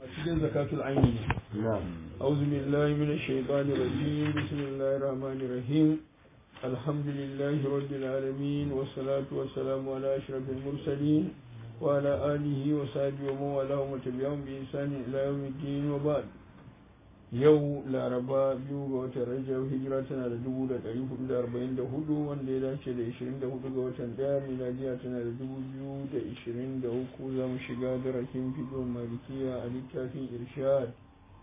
cikin zakatul aini ne na'am auzu billahi minash shaitanir rajim bismillahir rahmanir rahim alhamdulillahi rabbil alamin wassalatu wassalamu ala ashrafil mursalin wa ala alihi wa sahbihi wa man wala wa tabi'ahum bi ihsani ila yawmiddin wa ba'd yau laraba biyu ga watan rajab hijira tana da dubu da ɗari hudu da arba'in da hudu wanda ya dace da ishirin da hudu ga watan ɗaya miladiya tana da dubu biyu da ishirin da uku za mu shiga darasin fiɗon malikiya a littafin irshad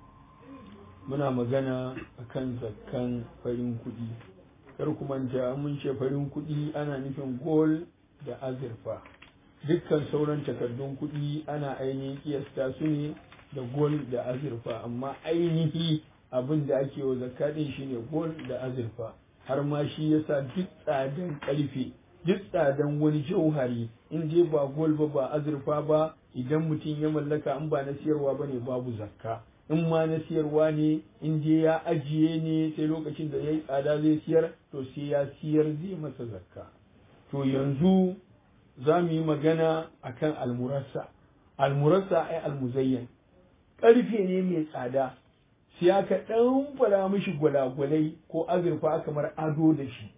muna magana akan zakkan farin kuɗi kar ku manta mun ce farin kuɗi ana nufin gol da azurfa dukkan sauran takardun kuɗi ana ainihin kiyasta su ne da gol da azurfa amma ainihi abin da ake wa zakadin shine gol da azurfa har ma shi yasa duk tsadan karfe duk tsadan wani jauhari in je ba gol ba ba azurfa ba idan mutum ya mallaka in ba na siyarwa bane babu zakka in ma na siyarwa ne in je ya ajiye ne sai lokacin da ya yi tsada zai siyar to sai ya siyar zai masa zakka to yanzu za mu yi magana akan almurassa almurassa ai almuzayyan ƙarfe ne mai tsada sai aka ɗan fara mishi gwalagwalai ko azurfa kamar ado da shi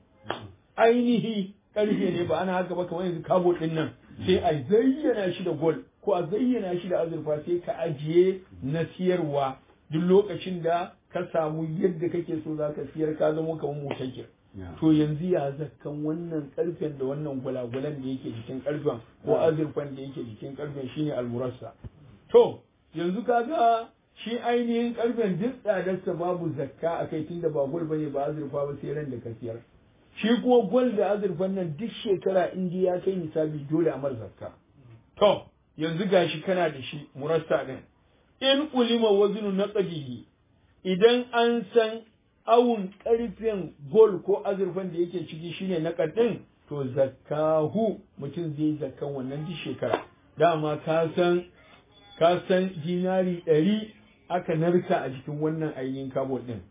ainihi ƙarfe ne ba ana haka ba kamar yanzu kabo ɗin nan sai a zayyana shi da gol ko a zayyana shi da azurfa sai ka ajiye na siyarwa duk lokacin da ka samu yadda kake so za ka siyar ka zama kamar mutakir to yanzu ya zakkan wannan karfen da wannan gwalagwalan da yake jikin karfen ko azurfan da yake jikin karfen shine almurassa to yanzu kaga shi ainihin karfen duk tsadarsa babu zakka a kai tunda ba gwal bane ba azurfa ba sai ran da ka siyar shi kuma gwal da azurfan nan duk shekara in ya kai nisabi dole a mar zakka to yanzu gashi kana da shi murassa din in ulima wazinu naqdihi idan an san awun karfen gol ko azurfan da yake ciki shine naqadin to zakkahu mutum zai zakkan wannan duk shekara dama ka san ka san dinari ɗari aka narka a jikin wannan ainihin kabot ɗin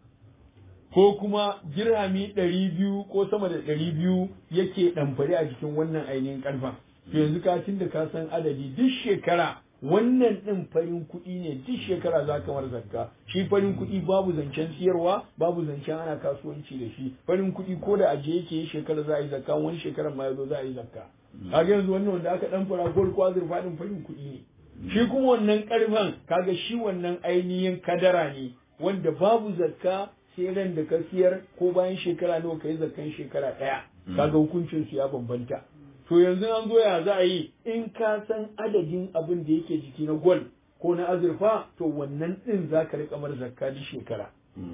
ko kuma girami ɗari biyu ko sama da ɗari biyu yake ɗamfari a jikin wannan ainihin ƙarfa to yanzu ka da ka san adadi duk shekara wannan ɗin farin kuɗi ne duk shekara za ka mar zakka shi farin kuɗi babu zancen siyarwa babu zancen ana kasuwanci da shi farin kuɗi ko da aje yake yi shekara za a yi zakka wani shekarar ma ya zo za a yi zakka kaga yanzu wannan wanda aka ɗan fara gol ko azurfa ɗin farin kuɗi ne shi kuma wannan karfan kaga shi wannan ainihin kadara ne wanda babu zakka sai ran da ka siyar ko bayan shekara nawa kai zakkan shekara ɗaya kaga hukuncin su ya bambanta to yanzu an zo ya za a yi in ka san adadin abin da yake jiki na gwal ko na azurfa to wannan din za ka riƙa mar zakka duk shekara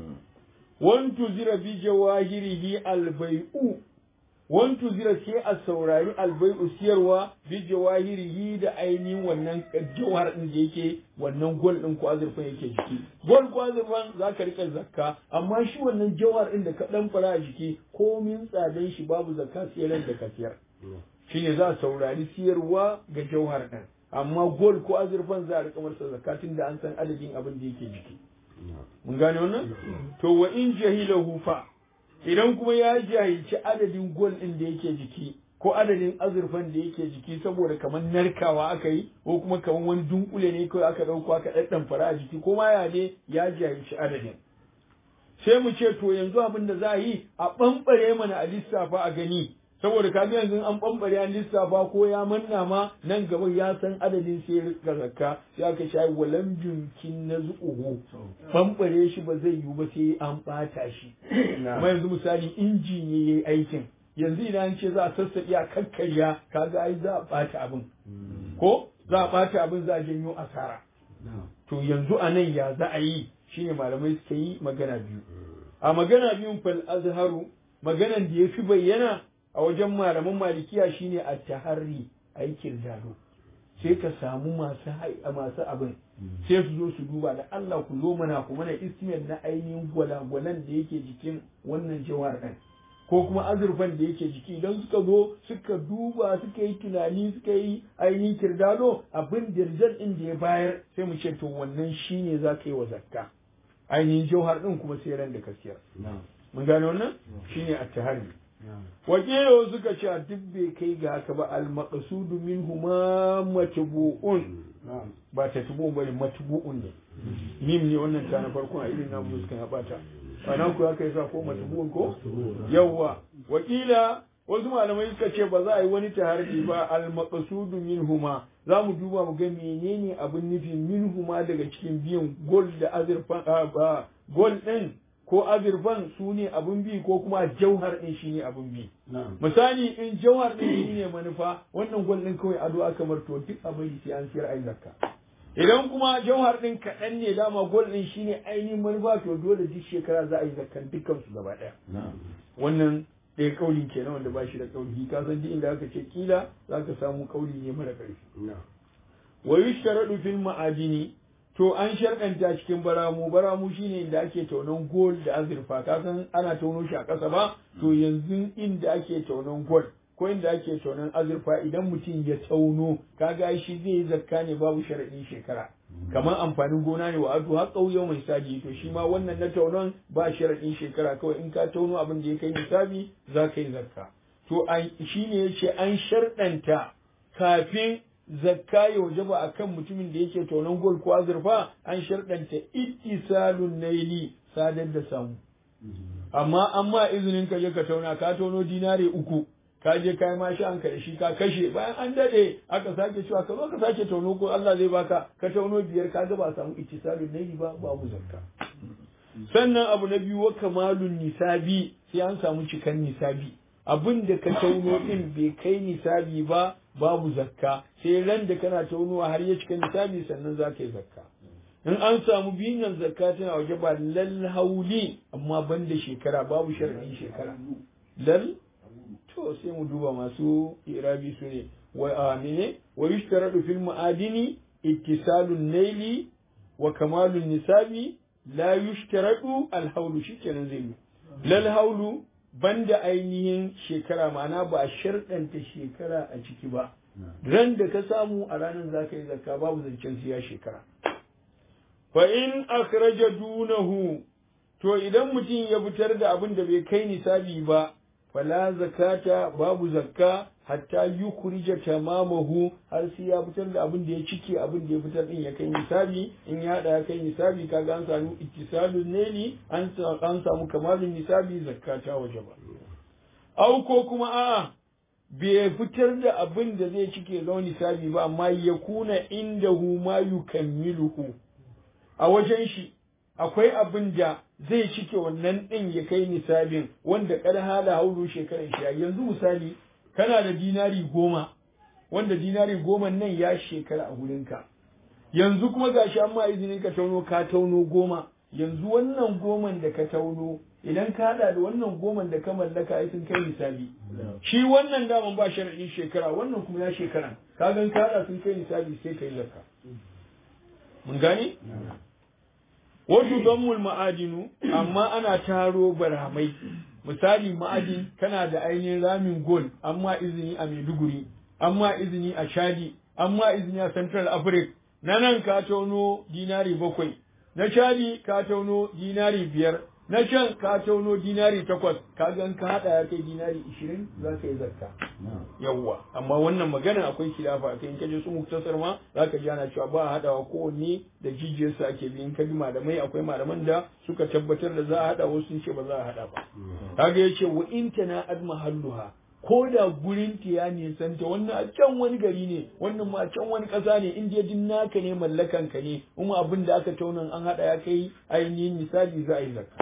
wan tuzira bi jawahirihi albai'u wantu zira sai a saurari albai'u siyarwa bi jawahirihi da ainihin wannan jawhar din da yake wannan gol din ko azurfan yake jiki gol ko azurfan za ka rika zakka amma shi wannan jawhar din da ka dan fara a jiki komin tsadan shi babu zakka sai ran da ka siyar shine za a saurari siyarwa ga jawhar din amma gol ko azurfan za a rika masa zakatin da an san adadin abin da yake jiki mun gane wannan to wa in jahilahu fa idan kuma ya jahilci adadin gol ɗin da yake jiki ko adadin azurfan da yake jiki saboda kamar narkawa aka yi ko kuma kamar wani dunkule ne kawai aka ɗauko aka ɗaɗɗan fara a jiki ko ma ya ne ya jahilci adadin sai mu ce to yanzu abin da za a yi a ɓamɓare mana a lissafa a gani saboda ka yanzu an ɓamɓare an lissafa ko ya manna ma nan gaba ya san adadin sai rika zakka sai aka sha walam junkin na zuƙuhu ɓamɓare shi ba zai yiwu ba sai an ɓata shi amma yanzu misali inji ne yayi aikin yanzu idan an ce za a sassaƙi a kakkarya kaga ai za a ɓata abin ko za a ɓata abin za a janyo asara to yanzu a nan ya za a yi shine malamai suka yi magana biyu a magana biyun fal azharu maganan da ya fi bayyana a wajen malaman malikiya shine a taharri aikin zado sai ka samu masu masu abin sai su zo su duba da Allah ku zo mana ku mana ismiyar na ainihin gwalagwalan da yake jikin wannan jawar ɗin ko kuma azurfan da yake jiki idan suka zo suka duba suka yi tunani suka yi ainihin kirdado abin dirjar ɗin da ya bayar sai mu ce to wannan shine za ka yi wa zakka ainihin jauhar ɗin kuma sai ran da ka siyar mun gane wannan shine a tahari wakilo suka ce duk bai kai ga haka ba al-maqsudu minhuma matbu'un ba ta tubu bane matbu'un ne mim ne wannan ta na farkon a irin namu suka ya bata anan ku aka yasa ko matbu'un ko yawa wakila wasu malamai suka ce ba za a yi wani taharji ba al-maqsudu minhuma za mu duba mu ga menene abin nufi minhuma daga cikin biyan gol da azurfan gol din ko azurfan su ne abin bi ko kuma jauhar din shi ne abin bi misali in jauhar din shi ne manufa wannan gol din kawai ado aka marto duk abin sai an siyar ai zakka idan kuma jauhar din kaɗan ne dama gol din shi ne ainihin manufa to dole duk shekara za a yi zakkan dukkan su gaba ɗaya wannan ɗaya kauli kenan wanda ba shi da kauli ka san duk inda aka ce kila za ka samu kauli ne mara ƙarfi wa yushtaradu fil ma'adini to an sharkanta cikin baramu baramu shine inda ake taunon gold da azurfa ka san ana tauno shi a ƙasa ba to yanzu inda ake taunon gold ko inda ake taunon azurfa idan mutum ya tauno kaga shi zai yi zakka ne babu sharaɗin shekara kamar amfanin gona ne wa adu har ƙauye mai sadi to shi ma wannan na taunon ba sharaɗin shekara kawai in ka tauno abin da ya kai nisabi za ka yi zakka to shi ne ya ce an sharɗanta kafin zakka ya wajaba a kan mutumin da yake taunon gol ko azurfa an sharɗanta ittisalun naili sadar da samu amma amma izinin ka je ka tauna ka tauno dinare uku ka je ka yi mashi an da shi ka kashe bayan an dade aka sake cewa ka zo ka sake tauno ko Allah zai baka ka tauno biyar ka ga ba samu ittisalun naili ba babu zakka sannan abu na biyu wa kamalun nisabi sai an samu cikan nisabi abin da ka tauno din bai kai nisabi ba babu zakka sai ran da kana taunuwa har ya cika nisabi sannan za ka yi zakka in an samu biyun nan zakka tana waje ba lal hauli amma ban da shekara babu sharadin shekara lal to sai mu duba masu irabi su ne wa amine wa yushtaradu fil ma'adini ittisalun naili wa kamalun nisabi la yushtaradu al haulu shikenan zai yi lal haulu banda ainihin shekara ma'ana ba a sharɗanta shekara a ciki ba ran da ka samu a ranar za ka yi zakka babu zancen siya shekara fa in akhraja dunahu to idan mutum ya fitar da abin da bai kai nisabi ba fala zakata babu zakka hatta yukhrija tamamahu har sai ya fitar da abin da ya cike abin da ya fitar din ya kai nisabi in ya hada ya kai nisabi kaga an samu ittisalun neli an an samu kamalin nisabi zakka ta waje ba au ko kuma a'a bai fitar da abin da zai cike zama nisabi ba amma ya kuna indahu ma yukammiluhu a wajen shi akwai abin da zai cike wannan ɗin ya kai nisabin wanda kada hala haulu shekaran shi yanzu misali kana da dinari goma wanda dinari goma nan ya shekara a wurinka yanzu kuma gashi an ma izinin ka tauno ka tauno goma yanzu wannan goman da ka tauno idan ka hada da wannan goman da ka mallaka ai sun kai nisabi shi wannan daman ba sharadin shekara wannan kuma ya shekara ka gan ka hada sun kai nisabi sai kai zakka mun gane wasu dammul ma'adinu amma ana taro barhamai misali ma'adin kana da ainihin ramin gol amma izini a maiduguri amma izini a chadi amma izini a central africa na nan ka tauno dinari bakwai na chadi ka tauno dinari biyar na can ka tauno dinari takwas ka gan ka hada ya kai dinari ishirin za ka yi zakka yawwa amma wannan magana akwai khilafa kai in kaje su muktasar ma za ka ji ana cewa ba a hadawa kowanne da jijiyarsa ake bi in ka bi malamai akwai malaman da suka tabbatar da za a hada wasu sun ce ba za a hada ba kaga yace wa in tana ad mahalluha ko da gurin ta ya nisanta wannan a can wani gari ne wannan ma a can wani ƙasa ne in je din naka ne mallakan ka ne kuma abin da aka tauna an hada ya kai ainihin misali za a yi zakka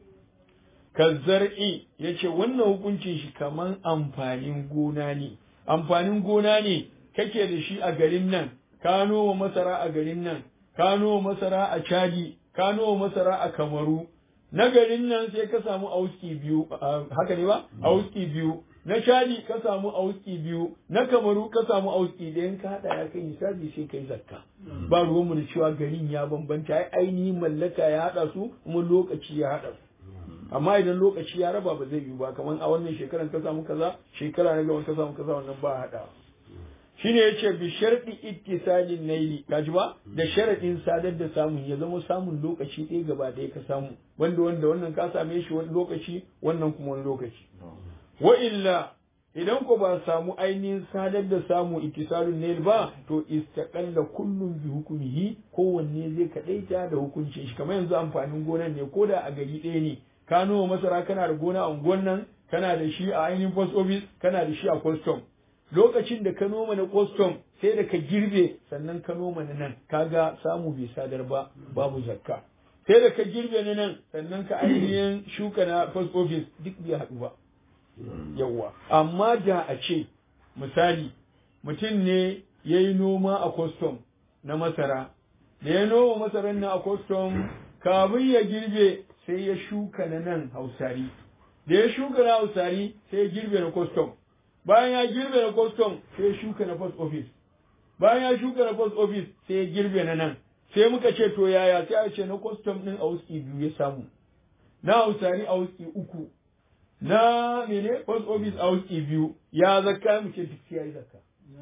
kazzar'i ya ce wannan hukuncin shi kaman amfanin gona ne amfanin gona ne kake da shi a garin nan ka noma masara a garin nan ka noma masara a chadi ka noma masara a kamaru na garin nan sai ka samu auski biyu haka ne ba auski biyu na chadi ka samu auski biyu na kamaru ka samu auski da ka hada ya kai misali sai kai zakka ba ruwanmu da cewa garin ya bambanta ai ainihin mallaka ya hada su kuma lokaci ya hada su amma idan lokaci ya raba ba zai yiwu ba kamar a wannan shekaran ka samu kaza shekara na gaba ka samu kaza wannan ba hada shine yace bi sharti ittisalin naili kaji ba da sharadin sadar da samun ya zama samun lokaci ɗaya gaba ɗaya ka samu wanda wanda wannan ka same shi wani lokaci wannan kuma wani lokaci wa illa idan ko ba samu ainihin sadar da samu ittisalun ne ba to istaqalla kullum bi hukumihi kowanne zai kadaita da hukuncin shi kamar yanzu amfanin gonan ne ko da a gari ɗaya ne ka noma masara kana da gona a unguwan nan kana da shi a ainihin post office kana da shi a custom lokacin da ka noma na custom sai da ka girbe sannan ka noma na nan kaga samu bai sadar ba babu zakka sai da ka girbe na nan sannan ka ainihin shuka na post office duk bai haɗu ba yawwa amma da a ce misali mutum ne ya yi noma a custom na masara da ya noma masarar na a custom kafin ya girbe sai ya shuka na nan hausari da ya shuka na hausari sai ya girbe na custom bayan ya girbe na custom sai ya shuka na post office bayan ya shuka na post office sai ya girbe na nan sai muka ce to yaya sai a ce na custom din a wuski biyu ya samu na hausari a wuski uku na mene post office a wuski biyu ya zakka mu ce duk ya yi zakka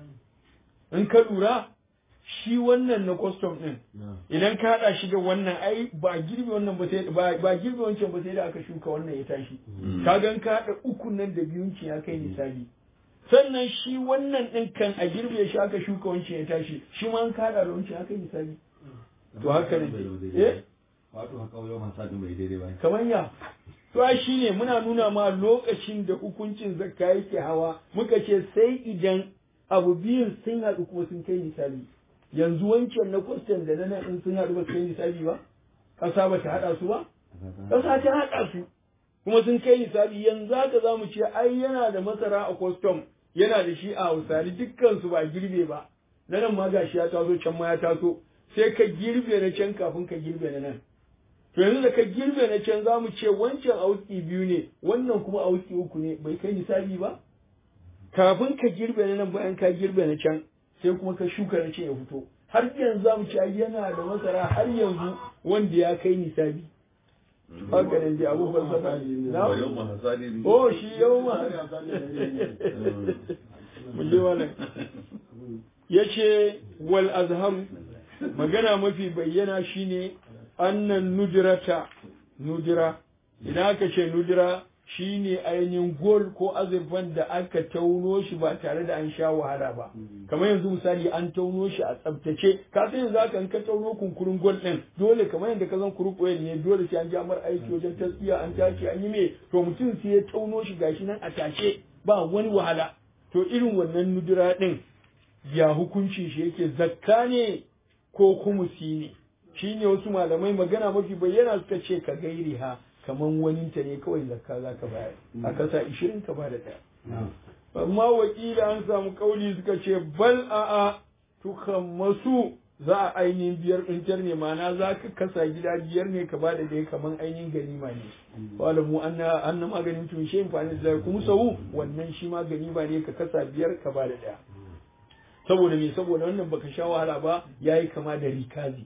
in ka lura shi wannan na custom din idan ka hada shi da wannan ai ba girbe wannan ba sai ba girbe wancan ba sai da aka shuka wannan ya tashi ka gan ka hada uku nan da biyun ya kai misali sannan shi wannan din kan a girbe shi aka shuka wancan ya tashi shi ma an ka hada da wancan ya kai misali to haka ne eh wato haka yau man sadin bai daidai ba kamar ya to ai shine muna nuna ma lokacin da hukuncin zakka yake hawa muka ce sai idan abu biyun sun haɗu kuma sun kai misali yanzu wancan na kwastan da na nan in sun haɗu ba su kai nisabi ba ƙasa ba ta haɗa su ba ƙasa ta haɗa su kuma sun kai nisabi yanzu haka za mu ce ai yana da masara a kwastam yana da shi a hausari dukkan su ba girbe ba na nan ma gashi ya taso can ma ya taso sai ka girbe na can kafin ka girbe na nan to yanzu da ka girbe na can za mu ce wancan auki biyu ne wannan kuma auki uku ne bai kai nisabi ba kafin ka girbe na nan bayan ka girbe na can sai kuma ka shuka na ce ya fito har yanzu za mu ci yana da masara har yanzu wanda ya kai nisabi haka ne da abu falsafa na oh shi yau ma mun je wannan yace wal azhar magana mafi bayyana shine annan nudrata nudira idan aka ce nudira shi ne ainihin gol ko azurfan da aka tauno shi ba tare da an sha wahala ba kamar yanzu misali an tauno shi a tsaftace ka san yanzu aka ka tauno kunkurin gol din dole kamar yadda ka san kuruk oil ne dole sai an ja mar aiki wajen tasbiya an tace an yi me to mutum sai ya tauno shi gashi nan a tashe ba wani wahala to irin wannan nudura din ya hukunci shi yake zakka ne ko kumusi ne shine wasu malamai magana mafi bayyana suka ce ka gairi ha kaman wani ta ne kawai zakka za ka bayar a kasa ishirin ka bada ɗaya amma wakila an samu kauli suka ce bal a'a tukan masu za a ainihin biyar ɗintar ne ma'ana za ka kasa gida biyar ne ka bada ɗaya kaman ainihin ganima ne wala mu an na maganin tun shi amfani da kuma sau wannan shi ma ganima ne ka kasa biyar ka bada ɗaya saboda me saboda wannan baka sha wahala ba yayi kama da rikazi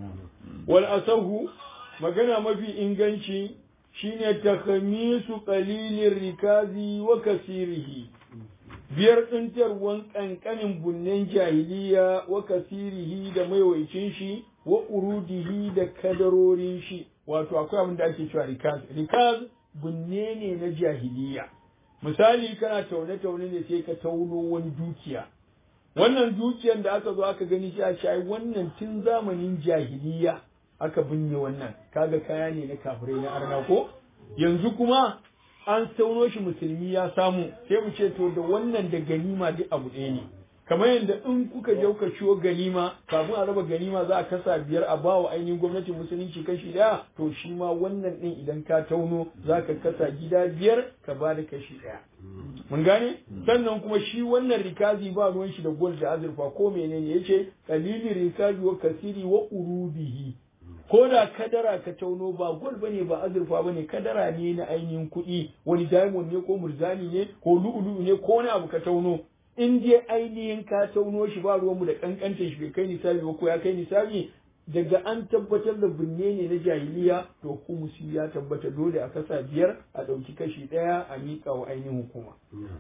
wal asahu magana mafi inganci shine takhamisu qalilin rikazi wa kasirihi biyar ɗintarwan ƙanƙanin bunnen jahiliya wa kasirihi da maiwaicin shi wa urudihi da kadarorin shi wato akwai abin da ake cewa rikaz rikaz bunne ne na jahiliya misali kana taune taune ne sai ka tauno wani dukiya wannan dukiyar da aka zo aka gani shi a ce wannan tun zamanin jahiliya aka binne wannan kaga kaya ne na kafirai na arna ko yanzu kuma an sauno shi musulmi ya samu sai mu ce to da wannan da ganima duk abu ɗaya ne kamar yadda in kuka je kuka ciwo ganima kafin a raba ganima za a kasa biyar a bawa ainihin gwamnatin musulunci kashi ɗaya to shi ma wannan ɗin idan ka tauno za ka kasa gida biyar ka ba da kashi ɗaya mun gane sannan kuma shi wannan rikazi ba ruwan shi da gol da azurfa ko menene yace qalili rikazi wa kasiri wa urubihi ko da kadara ka tauno ba gol bane ba azurfa bane kadara ne na ainihin kuɗi wani diamond ne ko murzani ne ko lu'ulu ne ko wani abu ka tauno in dai ainihin ka tauno shi ba ruwanmu da kankantar shi bai kai nisabi ba ko ya kai nisabi daga an tabbatar da binne ne na jahiliya to humusi ya tabbata dole a kasa biyar a ɗauki kashi ɗaya a miƙa wa ainihin hukuma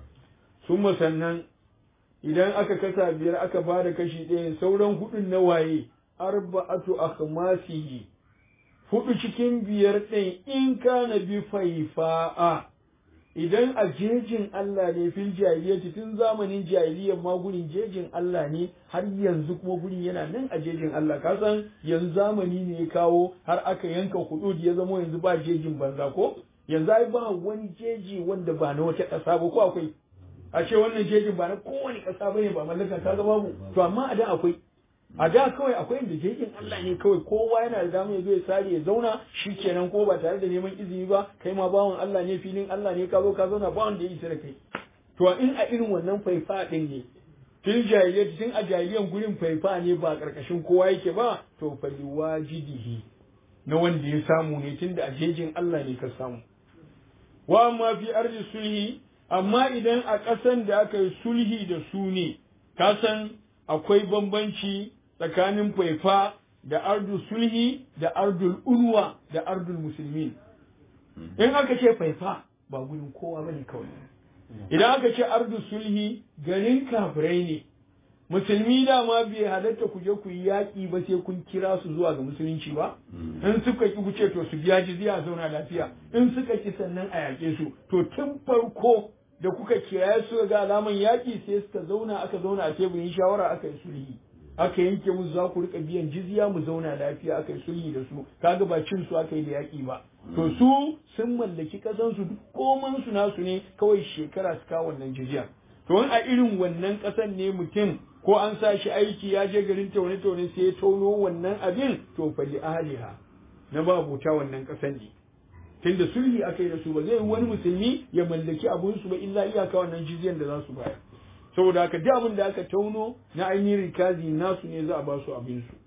sun sannan idan aka kasa biyar aka ba da kashi ɗaya sauran hudun na waye arba'atu akhmasihi hudu cikin biyar ɗin in kana bi faifa'a idan a jejin Allah ne fil jahiliyyati tun zamanin jahiliyyar ma gurin jejin Allah ne har yanzu kuma gurin yana nan a jejin Allah ka san yanzu zamani ne ya kawo har aka yanka hudud ya zama yanzu ba jejin banza ko yanzu ai ba wani jeji wanda ba na wata ƙasa ba ko akwai a ce wannan jejin ba na kowane ƙasa bane ba mallakar ka ga babu to amma a da akwai a da kawai akwai inda jejin Allah ne kawai kowa yana da damar ya zo ya sare ya zauna shi kenan ko ba tare da neman izini ba kai ma bawan Allah ne filin Allah ne ka zo ka zauna ba wanda ya isa da kai to in a irin wannan faifa din ne tun jahiliyyar tun a jahiliyyar gurin faifa ne ba karkashin kowa yake ba to fa wajidihi na wanda ya samu ne tunda a jejin Allah ne ka samu wa amma fi ardi sulhi amma idan a ƙasan da aka yi sulhi da su ne ka san akwai bambanci tsakanin faifa da ardul sulhi da ardul unwa da ardul musulmin in aka ce faifa ba gudun kowa bane kawai idan aka ce ardul sulhi garin kafirai ne musulmi dama bai halatta ku je ku yi yaƙi ba sai kun kira su zuwa ga musulunci ba in suka ki ku ce to su biya jizya zauna lafiya in suka ki sannan a yaƙe su to tun farko da kuka kiraye su ga alaman yaƙi sai suka zauna aka zauna a teburin shawara aka yi sulhi aka yanke musu za ku rika biyan jizya mu zauna lafiya aka yi sulhi da su kaga ba cin su aka yi da yaƙi ba to su sun mallaki ƙasan su duk koman su nasu ne kawai shekara su kawo wannan jizya to a irin wannan ƙasan ne mutum ko an sa shi aiki ya je garin taune taune sai ya tono wannan abin to fa li ahliha na ba buta wannan ƙasan ne tunda sulhi aka yi da su ba zai wani musulmi ya mallaki abun su ba illa iyaka wannan jizyan da za su bayar saboda haka duk abin da aka tauno na ainihin rikazi nasu ne za a ba su abin su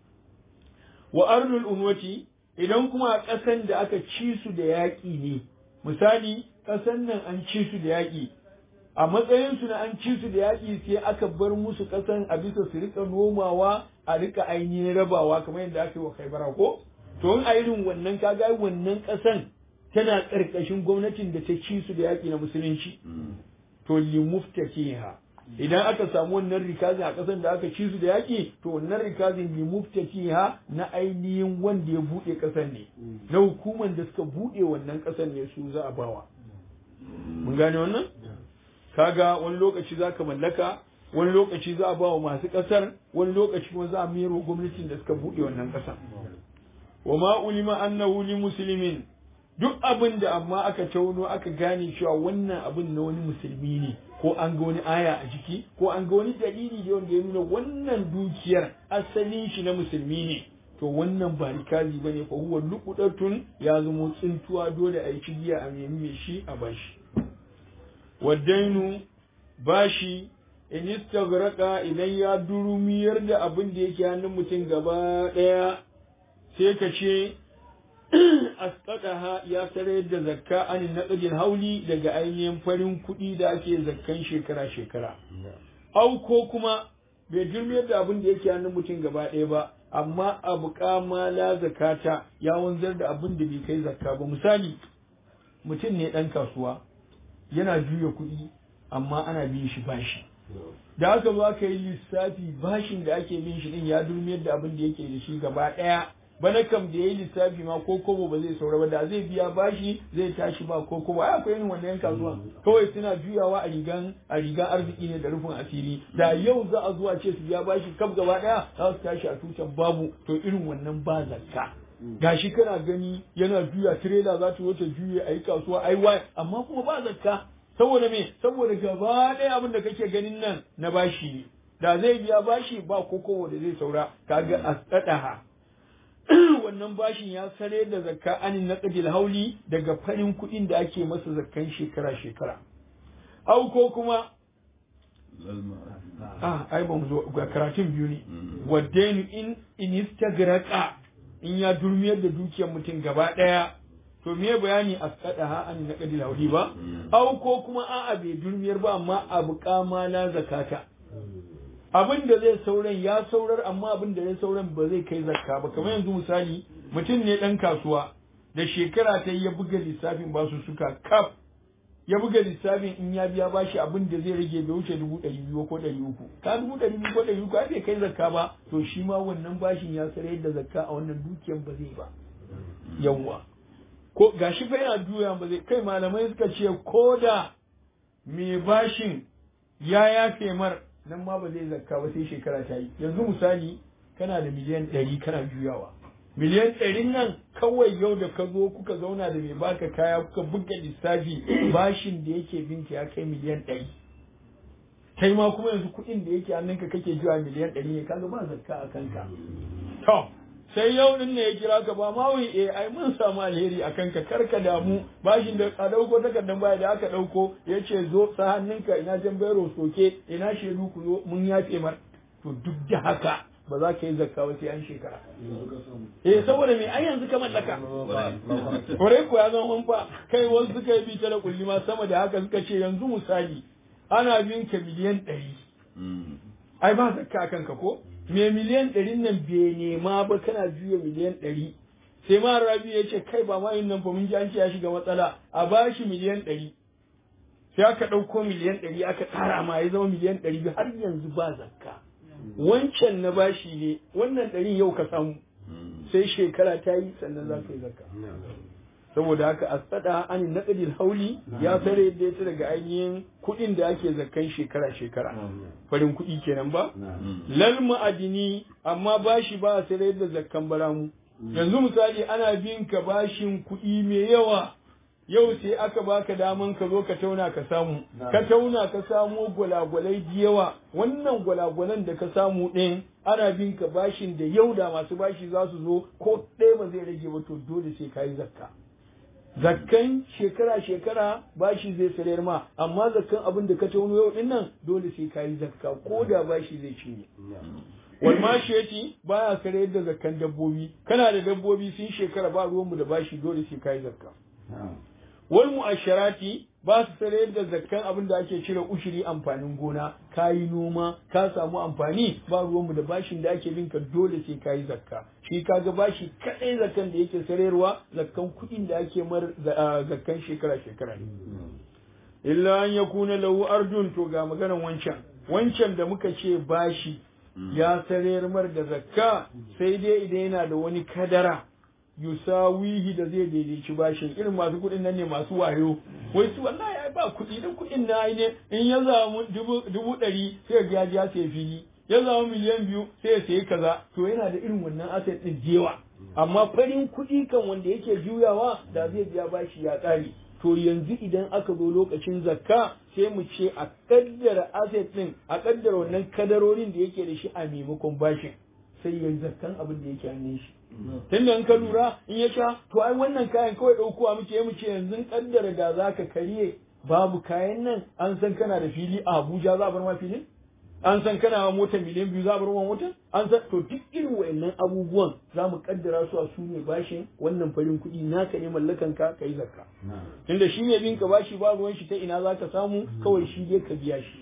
wa ardul unwati idan kuma a ƙasan da aka ci su da yaƙi ne misali ƙasan nan an ci su da yaƙi a matsayin su na an ci su da yaƙi sai aka bar musu ƙasan a bisa su rika nomawa a rika ainihin rabawa kamar yadda aka yi wa kaibara ko to in a irin wannan kaga wannan ƙasan tana ƙarƙashin gwamnatin da ta ci su da yaƙi na musulunci to limuftakiha idan aka samu wannan rikazin a ƙasar da aka ci su da yaƙi to wannan rikazin limuftakiha na ainihin wanda ya buɗe ƙasar ne na hukumar da suka buɗe wannan ƙasar ne su za a bawa mun gane wannan kaga wani lokaci za ka mallaka wani lokaci za a ba wa masu ƙasar wani lokaci kuma za a mero gwamnatin da suka buɗe wannan ƙasar wa ma ulima annahu li muslimin duk abin da amma aka tauno aka gane cewa wannan abin na wani musulmi ne ko an ga wani aya a jiki ko an ga wani dalili da wanda ya nuna wannan dukiyar asalin shi na musulmi ne to wannan ba rikazi bane fa huwa luqdatun ya zama tsintuwa dole a yi cigiya a nemi shi a bashi wadainu bashi in istaghraqa idan ya durumiyar da abin da yake hannun mutum gaba daya sai ka ce asqataha ya sarar da zakka an naqdin hauli daga ainihin farin kuɗi da ake zakkan shekara shekara au ko kuma bai jirmiyar da abin da yake hannun mutum gaba ɗaya ba amma abu kama la zakata ya wanzar da abin da bai kai zakka ba misali mutum ne ɗan kasuwa yana juya kuɗi amma ana bin shi bashi da aka zo aka yi lissafi bashin da ake bin shi din ya durmiyar da abin da yake da shi gaba ɗaya bana kam da ya yi lissafi ma ko kobo ba zai saura ba da zai biya bashi zai tashi ba ko kobo ai akwai irin wannan yan kasuwa kawai suna juyawa a rigan a rigan arziki ne da rufin asiri da yau za a zuwa ce su biya bashi kaf gaba daya za su tashi a tutan babu to irin wannan ba zakka gashi kana gani yana juya tirela za ta wuce juye a yi kasuwa ai wai amma kuma ba zakka saboda me saboda gaba ɗaya abin da kake ganin nan na bashi ne da zai biya bashi ba ko kobo da zai saura kaga asqadaha wannan bashin ya sare da zakka anin naqdil hauli daga farin kuɗin da ake masa zakkan shekara shekara au ko kuma ah ai ba mu zo ga karatun biyu ne wadainu in in istagraqa in ya durmiyar da dukiyar mutum gaba daya to me bayani asqadaha an naqdil hauli ba au ko kuma a'a bai durmiyar ba amma abu kama na zakata abin da zai sauran ya saurar amma abin da ya sauran ba zai kai zakka ba kamar yanzu misali mutum ne dan kasuwa da shekara ta ya buga lissafin basu suka kaf ya buga lissafin in ya biya bashi abin da zai rage bai wuce dubu ɗari biyu ko ɗari uku ka dubu ɗari biyu ko ɗari uku ai bai kai zakka ba to shi ma wannan bashin ya sarai da zakka a wannan dukiyan ba zai ba yawwa ko gashi fa yana juya ba zai kai malamai suka ce ko da mai bashin ya yafe mar nan ma ba zai zakka ba sai shekara ta yi yanzu misali kana da miliyan ɗari kana juyawa miliyan ɗarin nan kawai yau da ka zo kuka zauna da mai baka kaya kuka buga lissafi bashin da yake binka ya kai miliyan ɗari kai ma kuma yanzu kuɗin da yake hannunka kake juya miliyan ɗari ne kaga ba zakka a kanka to sai yau din ne ya kira ka ba ma wai eh ai mun samu alheri a kanka kar ka damu bashin da a dauko takardar baya da aka dauko ya ce zo sa hannunka ina jan bayro soke ina shedu ku zo mun yafe mar to duk da haka ba za ka yi zakka ba sai an shekara eh saboda me ai yanzu ka mallaka kore ko ya zama fa kai wasu suka yi bita da kulli ma sama da haka suka ce yanzu misali ana bin ka miliyan ɗari ai ba zakka a kanka ko me miliyan ɗarin nan bai nema ba kana juya miliyan ɗari sai ma rabi ya ce kai ba ma yin nan fa mun ji an ce ya shiga matsala a bashi miliyan ɗari sai aka ɗauko miliyan ɗari aka ƙara ma ya zama miliyan ɗari biyu har yanzu ba zakka wancan na bashi ne wannan ɗarin yau ka samu sai shekara ta yi sannan za ka yi zakka saboda haka a tsada an naɗaɗin hauli ya sare yadda ya daga ainihin kuɗin da ake zakkan shekara shekara farin kuɗi kenan ba lal ma'adini amma bashi ba a sare yadda zakkan baramu yanzu misali ana bin ka bashin kuɗi mai yawa yau sai aka baka daman ka zo ka tauna ka samu ka tauna ka samo gwalagwalai da yawa wannan gwalagwalan da ka samu ɗin ana bin ka bashin da yau da masu bashi za su zo ko ɗaya ba zai rage ba to dole sai ka yi zakka zakkan shekara shekara bashi zai sayar ma amma zakkan abin da ka tauno yau din nan dole sai ka yi zakka ko da bashi zai cinye wal mashiyati baya sayar da zakkan dabbobi kana da dabbobi sun shekara ba ruwanmu da bashi dole sai ka yi zakka wal mu'asharati ba su sayar da zakkan abin da ake cire ushiri amfanin gona ka yi noma ka samu amfani ba ruwanmu da bashin da ake binka dole sai ka yi zakka shi kaga bashi kadai zakkan da yake sayarwa zakkan kuɗin da ake mar zakkan shekara shekara ne illa an yakuna lahu ardun to ga maganan wancan wancan da muka ce bashi ya sayar mar da zakka sai dai idan yana da wani kadara yusawihi da zai daidaici bashin irin masu kuɗin nan ne masu wayo wai su wallahi ai ba kuɗi dan kuɗin na ne in ya zamu dubu ɗari sai ya ji ya sai fili ya zamu miliyan biyu sai ya sayi kaza to yana da irin wannan asset din jewa amma farin kuɗi kan wanda yake juyawa da zai biya bashi ya ƙare to yanzu idan aka zo lokacin zakka sai mu ce a kaddara asset din a kaddara wannan kadarorin da yake da shi a maimakon bashin sai ya zakkan abin da yake hannun shi tunda in ka lura in ya sha to ai wannan kayan kawai ɗaukowa muke mu ce yanzu kaddara da za ka karye babu kayan nan an san kana da fili a Abuja za a bar ma filin an san kana ma mota miliyan biyu za a bar ma mota an san to duk irin wayannan abubuwan za mu kaddara su a su ne bashin wannan farin kuɗi naka ne mallakan ka kai zakka tunda shi ne bin ka bashi ba ruwan shi ta ina za ka samu kawai shi dai ka biya shi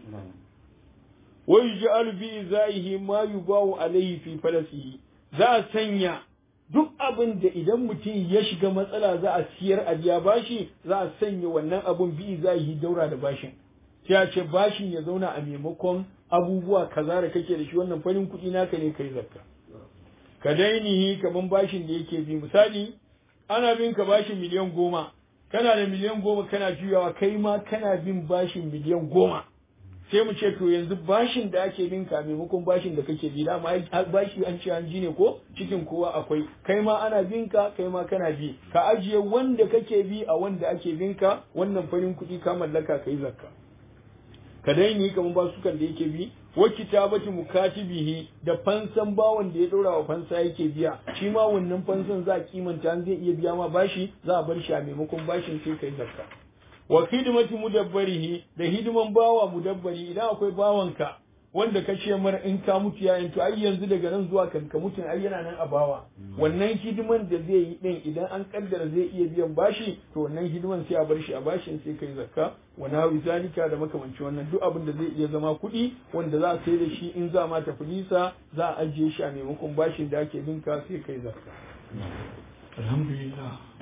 wa yuj'alu bi izaihi ma yubawu alayhi fi falasihi za a sanya duk abin da idan mutum ya shiga matsala za a siyar a biya bashi za a sanya wannan abun bi za yi daura da bashin sai a ce bashin ya zauna a maimakon abubuwa kaza da kake da shi wannan farin kuɗi naka ne kai zakka ka dainihi kaman bashin da yake bi misali ana bin ka bashin miliyan goma kana da miliyan goma kana juyawa kai ma kana bin bashin miliyan goma sai mu ce to yanzu bashin da ake bin ka maimakon bashin da kake bi dama bashi an ce an ji ne ko cikin kowa akwai kai ma ana bin ka kai ma kana bi ka ajiye wanda kake bi a wanda ake bin ka wannan farin kuɗi ka mallaka kai zakka ka daini kamar basukan da yake bi wa kitabati mukatibihi da fansan bawan da ya dora wa fansa yake biya shi ma wannan fansan za a kimanta an zai iya biya ma bashi za a bar shi a maimakon bashin sai kai zakka wa hidimati mudabbarihi da hidiman bawa mudabbari idan akwai bawanka wanda ka ce mar in ka mutu yayin to ai yanzu daga nan zuwa kan ka mutu ai yana nan a bawa wannan hidiman da zai yi din idan an kaddara zai iya biyan bashi to wannan hidiman sai a bar shi a bashin sai kai zakka wa nawi zalika da makamanci wannan duk abin da zai iya zama kuɗi wanda za a sai da shi in za ma tafi nisa za a ajiye shi a maimakon bashin da ake binka sai kai zakka alhamdulillah